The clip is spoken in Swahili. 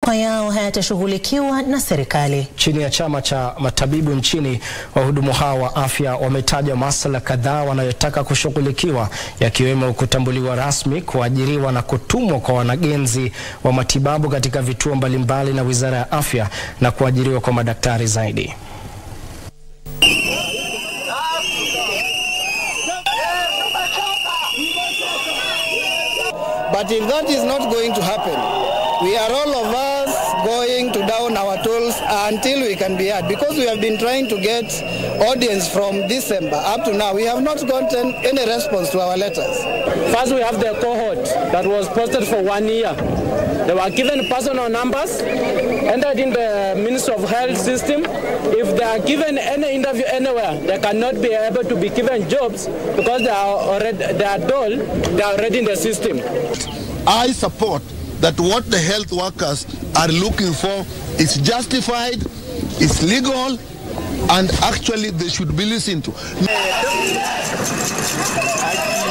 matakwa yao hayatashughulikiwa na serikali. Chini ya chama cha matabibu nchini, wahudumu hao wa afya wametaja masuala kadhaa wanayotaka kushughulikiwa, yakiwemo kutambuliwa rasmi, kuajiriwa na kutumwa kwa wanagenzi wa matibabu katika vituo mbalimbali na Wizara ya Afya na kuajiriwa kwa madaktari zaidi. But if that is not going to happen, we are all of us going to down our tools until we can be heard. Because we have been trying to get audience from December up to now, we have not gotten any response to our letters. First, we have the cohort that was posted for one year. They were given personal numbers, entered in the Ministry of Health system. If they are given any interview anywhere, they cannot be able to be given jobs because they are already they are told they are already in the system. I support that what the health workers are looking for is justified, is legal, and actually they should be listened to.